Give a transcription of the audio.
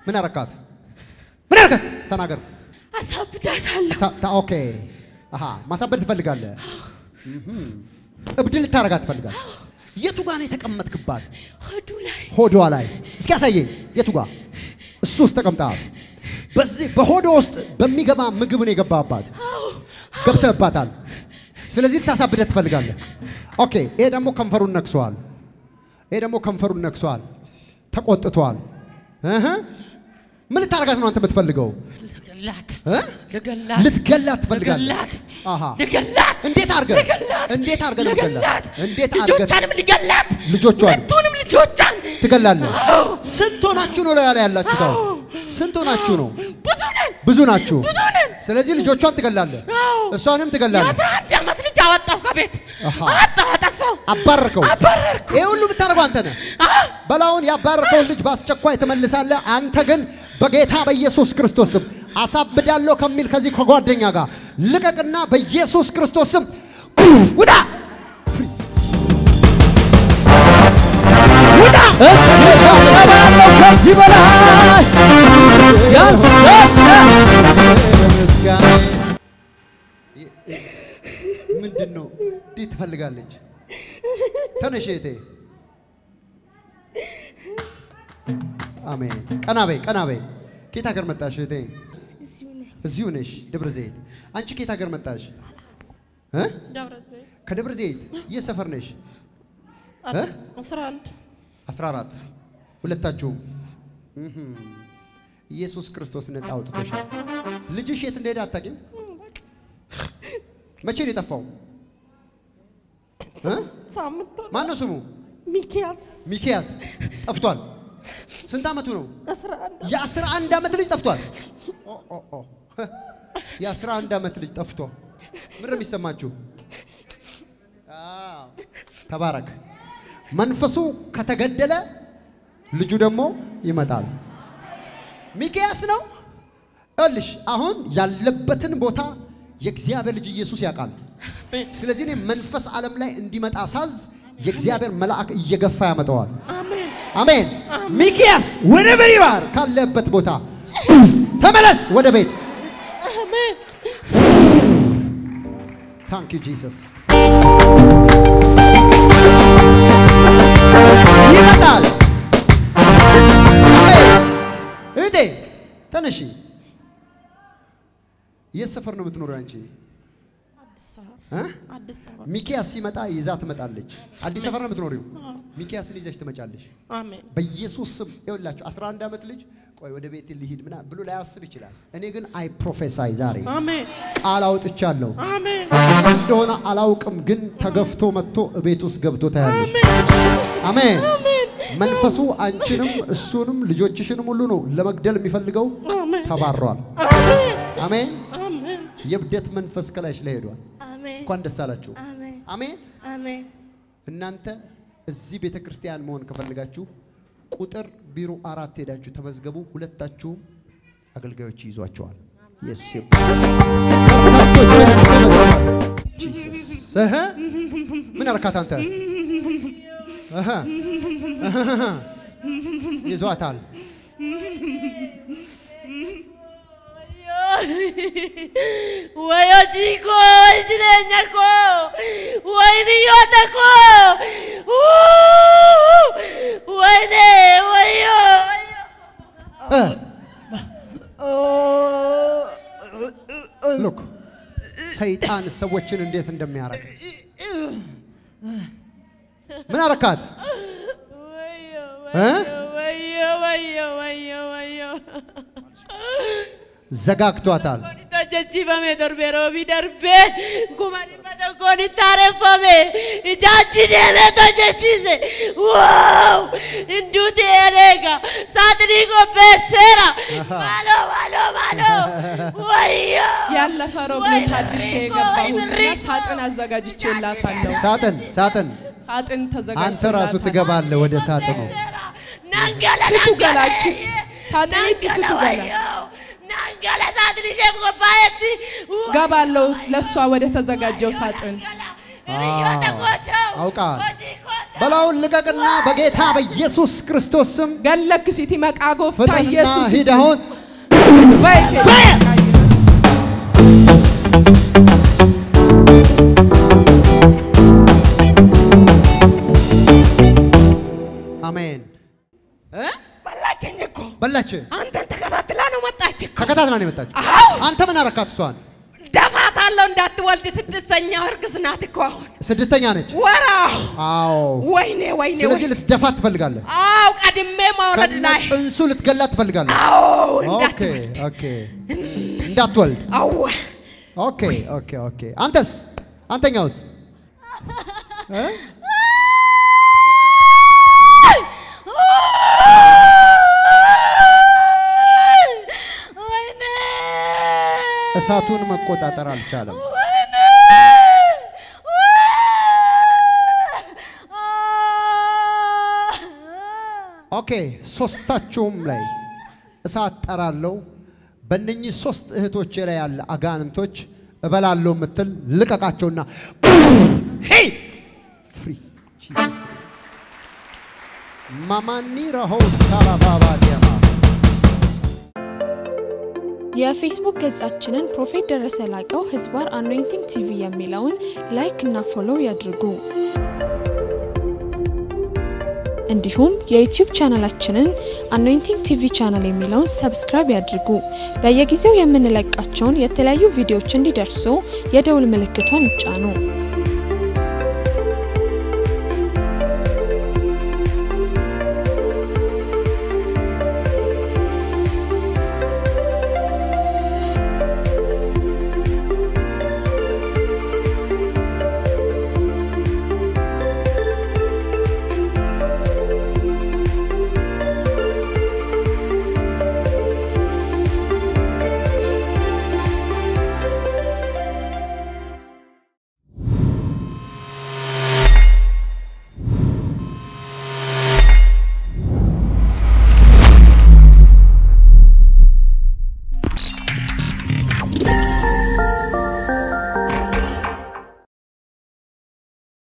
ምን አረካት? ምን አረካት? ተናገር። አሳብዳታለሁ። ሳ- ታ- ኦኬ አሃ ማሳበድ ትፈልጋለህ? እህም። እብድ ልታረጋት ትፈልጋለህ? የቱ ጋር ነው የተቀመጥክባት? ሆዱ ላይ ሆዷ ላይ እስኪ ያሳየኝ። የቱ ጋር? እሱ ውስጥ ተቀምጠሃል። በዚህ በሆዷ ውስጥ በሚገባ ምግብ ነው የገባባት፣ ገብተህባታል። ስለዚህ ልታሳብደህ ትፈልጋለህ። ኦኬ ይሄ ደግሞ ከንፈሩን ነክሷል። ይሄ ደግሞ ከንፈሩን ነክሷል። ተቆጥቷል። እህ ምን ልታረጋት ነው አንተ የምትፈልገው? ልገላት እ? ልገላት ልትገላት ትፈልጋለህ? ልገላት አሃ ልገላት እንዴት አድርገህ ልገላት እንዴት አድርገህ ነው ልገላት ልትገላት? እንዴት አድርገህ ልጆቿንም ልገላት ልጆቿን ሁለቱንም ልጆቿን ትገላለህ? አዎ። ስንት ሆናችሁ ነው ላይ ያላችሁት? አሁን አዎ። ስንት ሆናችሁ ነው? ብዙ ነን ብዙ ናችሁ። ብዙ ነን ስለዚህ ልጆቿን ትገላለህ፣ አዎ እሷንም ትገላለህ። የአስራ አንድ ዓመት ልጅ አወጣሁ ከቤት አሃ። አወጣሁ አጠፋሁ አባረርከው። አባረርኩ ይሄ ሁሉ የምታደርገው አንተ ነህ። አዎ በላውን ያባረከውን ልጅ በአስቸኳይ ትመልሳለህ። አንተ ግን በጌታ በኢየሱስ ክርስቶስ ስም አሳብዳለሁ ከሚል ከዚህ ከጓደኛ ጋር ልቀቅና በኢየሱስ ክርስቶስ ስም ውዳ ውዳ። እስኪ ጨብጨባ ያለው ከዚህ በላይ ያሰጣል። ምንድን ነው? እንዴት ትፈልጋለች? ተነሽ እህቴ። አሜን። ቀና በይ፣ ቀና በይ። ከየት ሀገር መጣሽ እህቴ? እዚሁ ነኝ እዚሁ ነሽ፣ ደብረ ዘይት። አንቺ ከየት ሀገር መጣሽ? እ? ደብረ ዘይት ከደብረ ዘይት። የት ሰፈር ነሽ? እ? አስራ አንድ 14 ሁለታችሁም እህም። ኢየሱስ ክርስቶስ ነፃ አውጥቶሻል። ልጅሽ የት እንደሄደ አታውቂም? መቼ ነው የጠፋው? እ? ሳምንት ሆነ። ማን ነው ስሙ? ሚኪያስ ሚኪያስ ጠፍቷል። ስንት ዓመቱ ነው? አስራ አንድ የአስራ አንድ ዓመት ልጅ ጠፍቷል። ኦ ኦ ኦ የአስራ አንድ ዓመት ልጅ ጠፍቶ ምን ነው የሚሰማችሁ? አዎ፣ ተባረክ። መንፈሱ ከተገደለ ልጁ ደግሞ ይመጣል። ሚኪያስ ነው እልሽ አሁን ያለበትን ቦታ የእግዚአብሔር ልጅ ኢየሱስ ያውቃል። ስለዚህ እኔ መንፈስ ዓለም ላይ እንዲመጣ ሳዝ የእግዚአብሔር መልአክ እየገፋ ያመጣዋል። አሜን አሜን። ሚኪያስ ወደቨር ዩ አር ካለበት ቦታ ተመለስ ወደ ቤት። አሜን ታንክ ዩ ጂሰስ። ይመጣል። አሜን። እህቴ ተነሺ። የት ሰፈር ነው የምትኖሪው አንቺ? አዲስ አበባ እ? አዲስ አበባ ሚኪያስ ሲመጣ ይዛ ትመጣለች። አዲስ ሰፈር ነው የምትኖሪው? ሚኪያስን ይዘሽ ትመጫለሽ። አሜን በኢየሱስ ስም ይኸውላችሁ 11 ዓመት ልጅ ቆይ ወደ ቤት ልሂድ ምና ብሎ ላያስብ ይችላል። እኔ ግን አይ ፕሮፌሳይ ዛሬ አሜን ቃል አውጥቻለሁ። አሜን እንደሆነ አላውቅም፣ ግን ተገፍቶ መጥቶ ቤት ውስጥ ገብቶ ታያለሽ። አሜን። መንፈሱ አንቺንም እሱንም ልጆችሽንም ሁሉ ነው ለመግደል የሚፈልገው አሜን ተባሯል። አሜን አሜን። አሜን የእብደት መንፈስ ከላይሽ ላይ ሄዷል። አሜን እንኳን ደስ አላችሁ። አሜን አሜን። አሜን እናንተ እዚህ ቤተ ክርስቲያን መሆን ከፈልጋችሁ ቁጥር ቢሮ አራት ሄዳችሁ ተመዝገቡ። ሁለታችሁም አገልጋዮች ይዟቸዋል። ኢየሱስ ይባረክ። በርካቶችን ይመዘግባል። ጂሰስ እህ ምን አልካት አንተ? እህ እህ ይዟታል። Wayo chico, way jireenya koo, way biyyoota koo, wayne, wayo, ሉክ ሰይጣን ሰዎችን እንዴት እንደሚያረግ ምን አረካት? wayo, እ? wayo, wayo, wayo, wayo. ዘጋግቷታል። Kuni hojjechiifame darbe roobii darbe kuma dhibba tokkoon itti haareffame ijaachi deemee hojjechiise wow hinduuti ereega saaxinii qopheesseera maaloo maaloo maaloo wayyoo ያለፈ ሮብ ነው ታድሼ የገባሁትና ሳጥን አዘጋጅቼላታለሁ። ሳጥን ሳጥን ሳጥን አንተ ራሱ ተዘጋጅቶላታል። ትገባለህ ወደ ሳጥኑ። nangala ስቱ nangala ገላችት ሳጥኒት ስቱ ገላ nangala saaxinii ishee qophaa'etti ገባለሁ ለእሷ ወደ ተዘጋጀው ሳጥን hiriyoota አዎ፣ gochoo አውቃል። hojii gochoo በላውን ልቀቅና በጌታ በኢየሱስ ክርስቶስ ስም ገለክ ሲቲ መቃ ጎፍታ ፍጠንና ኢየሱስ ሂድ አሁን በይቴ አሜን እ? በላችኝ እኮ በላች አንተን ተከታትላ ነው መጣች እኮ። ከከታት ማን የመጣች አዎ አንተ ምን አረካት እሷን ደፋታለሁ እንዳትወልድ ስድስተኛው እርግዝ ናት እኮ አሁን ስድስተኛ ነች ወራው አዎ ወይኔ ወይኔ ስለዚህ ወይኔ። ልትደፋት ትፈልጋለህ አዎ ቀድሜ ማውረድ ከነ ላይ ጽንሱ ልትገላት ትፈልጋለህ አዎ ኦኬ እንዳትወልድ ኦኬ እንዳትወልድ አዎ ኦኬ ኦኬ ኦኬ አንተስ አንተኛውስ እ? ወይኔ እሳቱን መቆጣጠር አልቻለም ወይኔ ኦኬ ሶስታችሁም ላይ እሳት ጠራለው በእነኚህ ሶስት እህቶቼ ላይ ያለ አጋንንቶች እበላለሁ የምትል ልቀቃቸውና ሄይ ፍሪ ጂሰስ ማማኒ ረሆ ሳራባባ ዲያማ የፌስቡክ ገጻችንን ፕሮፌት ደረሰ ላቀው ህዝባር አኖይንቲንግ ቲቪ የሚለውን ላይክ እና ፎሎው ያድርጉ። እንዲሁም የዩቲዩብ ቻናላችንን አኖይንቲንግ ቲቪ ቻናል የሚለውን ሰብስክራይብ ያድርጉ። በየጊዜው የምንለቃቸውን የተለያዩ ቪዲዮዎች እንዲደርሱ የደውል ምልክቷን ይጫኑ።